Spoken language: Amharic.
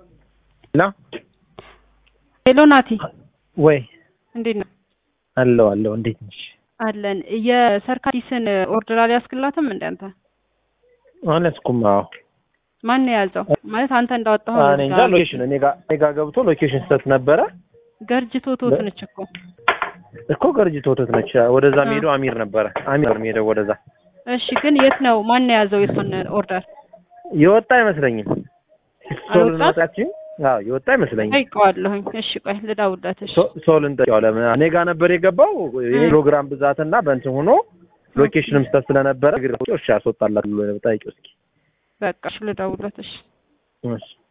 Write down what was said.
ላ ሄሎ ናቲ፣ ወይ እንዴት ነው? አለው አለው። እንዴት ነሽ? አለን። የሰርካዲስን ኦርደር አልያዝክላትም እንደ አንተ? አልያዝኩም። አዎ ማን ነው የያዘው? ማለት አንተ እንዳወጣኸው እኔ እንጃ። ሎኬሽን እኔ ጋር እኔ ጋር ገብቶ ሎኬሽን ስህተት ነበረ ገርጅቶ ቶት ነች እኮ እኮ ገርጅ ተወተት ነች። ወደዛ የሚሄደው አሚር ነበረ። አሚር ነው የሚሄደው ወደዛ። እሺ፣ ግን የት ነው ማን ነው የያዘው የሷን ኦርደር? የወጣ አይመስለኝም። ሶል አልወጣም? እንወጣችን። አዎ የወጣ አይመስለኝም። ጠይቀዋለሁኝ። እሺ፣ ቆይ ልደውልለት። እሺ፣ ሶ- ሶልን ጠይቀው። ለምን እኔ ጋር ነበር የገባው የፕሮግራም ብዛትና በእንትን ሆኖ ሎኬሽንም ስህተት ስለነበረ እሺ ያስወጣላት ብሎ ጠይቂው እስኪ። በቃ እሺ፣ ልደውልለት። እሺ እሺ